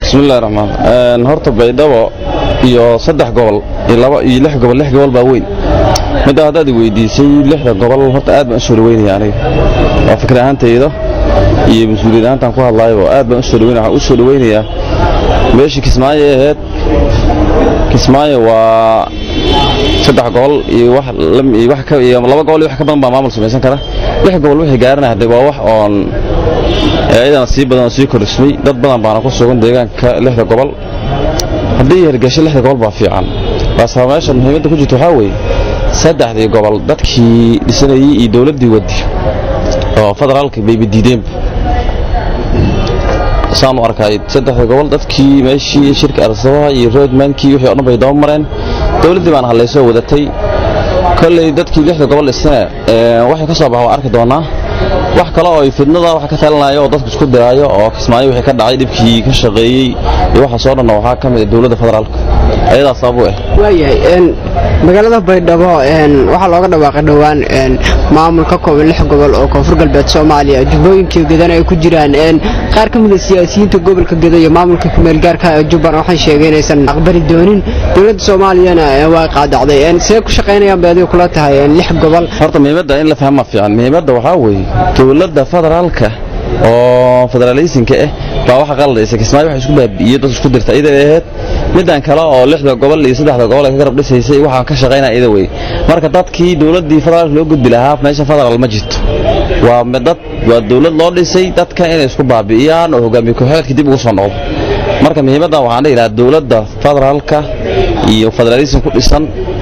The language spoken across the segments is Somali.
bismillahi raxmaan horta baydhabo iyo saddex gobol iyo laba iyo lix gobol lix gobol baa weyn midda haddaad i weydiisay lixda gobol horta aad baan u soo dhaweynaya aniga waa fikir ahaantayda iyo mas-uuliyad ahaantaan ku hadlaayaba aad baan u soo dhaweynaya waxaan u soo dhaweynayaa meeshii kismaayo ay ahayd kismaayo waa saddex gobol iyo wax iyo wax ka iyo laba gobol iyo wax ka badan baa maamul samaysan kara lix gobol wixii gaaranaya hadde waa wax oon iyadana sii badan oo sii kordhismay dad badan baana ku sugan deegaanka lixda gobol haddii hirgasho lixda gobol baa fiican baase meesha muhiimadda ku jirta waxaa weeye saddexdii gobol dadkii dhisanayey iyo dowladdii wadi oo federaalka bayba diideenba saan u arkay saddexdii gobol dadkii meeshii shirka arsabaha iyo roadmankii wixii o dhan bay daba mareen dowladdii baana hadlaysoo wadatay kolley dadkii lixda gobol dhisane waxay ka soo baxa waa arki doonaa wax kale oo fidnada wax ka talinayo oo dadku isku diraayo oo kismaayo wixii ka dhacay dhibkii ka shaqeeyey iyo waxaasoo dhanna waxaa ka mid ah dowladda federaalka ayadaa sabab u ah waayahay magaalada baydhabo waxaa looga dhawaaqay dhowaan maamul ka kooban lix gobol oo koonfur galbeed soomaaliya jubbooyinkii gedana ay ku jiraan qaar ka mida siyaasiyiinta gobolka geda iyo maamulka kumeelgaarka ee jubban waxay sheegeen inaysan aqbali doonin dowladda soomaaliyana waa qaadacday see ku shaqaynayaan bay adiga kula tahay lix gobol horta muhiimadda in la fahma fiican muhiimadda waxaa weeye dowladda federaalka oo federaaleysinka ah baa waxa qaladaysa kismaayo waxa isku baabi'iyey dad isku dirta iyada ahayd middan kale oo lixda gobol iyo saddexda gobol ay ka garab dhisaysay waxaan ka shaqaynaya iyada wey marka dadkii dowladdii federaalka loo gudbi lahaa meesha federaal ma jirto waa dad waa dowlad loo dhisay dadka inay isku baabi'iyaan oo hogaamiye ku-xigeenka dib ugu soo noqdo marka muhiimadda waxaan dhihi lahaa dowladda federaalka iyo federaaleysin ku dhisan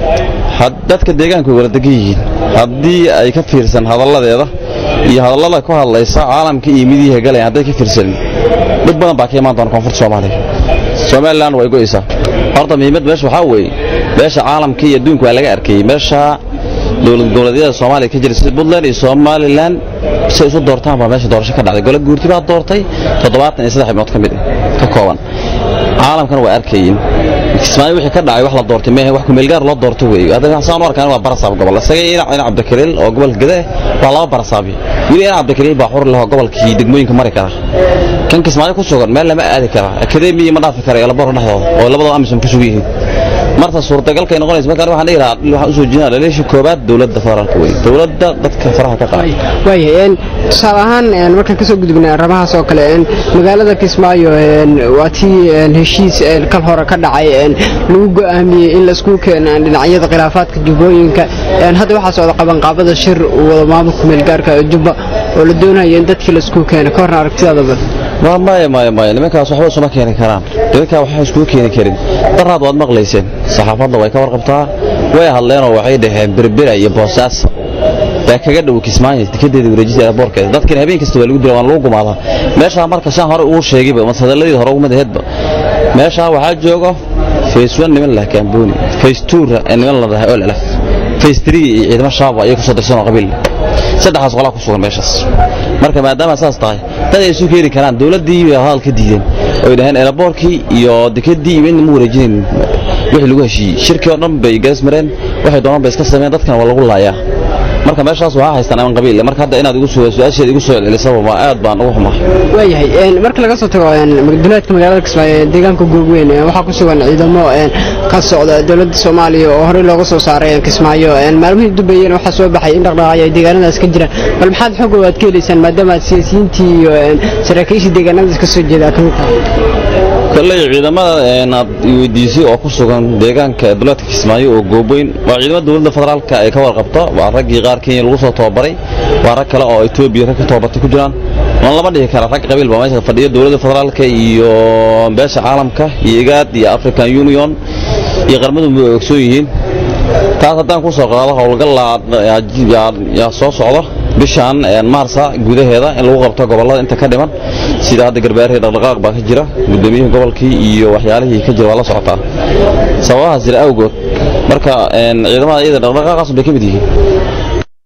dadka deegaanka way wala degan yihiin haddii ay ka fiirsan hadalladeeda iyo hadallada ku hadlaysa caalamka iyo midiyaha galaya hadday ka fiirsanin dhib badan baa ka imaan doona koonfurta soomaaliya somalilan way go'aysaa horta muhiimad meesha waxaa weeye meesha caalamka iyo adduunka waa laga arkayey meesha dowlad goboleedyada soomaaliya ka jira sida puntland iyo somalilan say isu doortaan baa meesha doorasho ka dhacday gole guurti baa doortay toddobaatan iyo saddex ibnood ka mid ka kooban caalamkana waa arkayin kismaayo wixii ka dhacay wax la doortay mehe wax kumeelgaar loo doorto weeye hadda saan u arkaan waa barasaab gobol isaga ina ina cabdikariil oo gobolka gede waa laba barasaabi weli ina cabdikariil baa xur leh oo gobolkii degmooyinka mari kara kan kismaayo ku sugan meel lama aadi kara akademiya ma dhaafi kara elabor dhexdooda oo labadaba amisom ku sugan yihiin marta suurtagalkay noqonaysa markaan waxaan dhihi lahaa waxaan usoo jeedinaa dhaliisha koobaad dowladda federaalka wey dowladda dadka faraha ka qaada waayahay tusaale ahaan markaan kasoo gudubnay arrimahaas oo kale magaalada kismaayo waa tii heshiis kal hore ka dhacay lagu go'aamiyey in laisku keeno dhinacyada khilaafaadka jubbooyinka hadda waxaa socda qabanqaabada shir wada maamulka meelgaarka jubba oo la doonaya in dadkii laisku keeno ka horna aragtidaadaba maya maya maya nimankaas waxba isuma keeni karaan nimankaa waxba iskuma keeni karin daraad waad maqlayseen saxaafadda way ka warqabtaa way hadleenoo waxay dhaheen berbera iyo boosaasa baa kaga dhow kismaayo dekedeeda wareejisa airboorkeeda dadkina habeen kasta waa lagu dila waan lagu gumaadaa meeshaa marka shaan hore uu sheegayba mas hadalladii hore ugumid aheedba meeshaa waxaa jooga face one niman lah kaambooni face two niman la dhahay olelaf face three iyo ciidamo shaaba ayay kusoo dirsanoo qabiil saddexdaas qolaa ku sugan meeshaas marka maadaama saas tahay dad ay isu keeni karaan dowladdii bay hadal ka diideen oy dhaheen eelaboorkii iyo dekedii iyo midna ma wareejinayn wixii lagu heshiiyey shirkii oo dhan bay gaas mareen waxay doonaan bay iska sameeyeen dadkana waa lagu laayaa marka meeshaas waxaa haystaan aman qabiil marka hadda inaad igu soo su-aasheeda igu soo celcelisaba waa aad baan ugu xumaa waayahay marka laga soo tago duleedka magaalada kismaayo ee deegaanka googweyn waxaa ku sugan ciidamo ka socda dowladda soomaaliya oo horey looga soo saaray kismaayo maalmihii dubayeen waxaa soo baxay in dhaqdhaqaaqyo ay deegaanadaas ka jiraan bal maxaad xog aad ka helaysaan maadaama aad siyaasiyiintii iyo saraakiishii deegaanadaas ka soo jeedaa ka mid tahay kolley ciidamada aad weydiisay oo ku sugan deegaanka duleedka kismaayo oo gooboyn waa ciidamada dowladda federaalka ay ka warqabto waa raggii qaar kenya lagu soo tababaray waa rag kale oo etoobiya rag ka tababartay ku jiraan waan lama dhihi kara rag qabiil baa meesha fadhiya dowladda federaalka iyo beesha caalamka iyo igaad iyo african union iyo qarmadu way ogsoon yihiin taas haddaan ku soo qaado howlgal yaa soo socda bishaan maarsa gudaheeda in lagu qabto gobollada inta ka dhiman sida hadda garbaarihii dhaqdhaqaaq baa ka jira gudoomiyihii gobolkii iyo waxyaalihii ka jira waa la socotaa sababahaas jira awgood marka ciidamada iyada dhaqdhaqaaqaas bay ka mid yihiin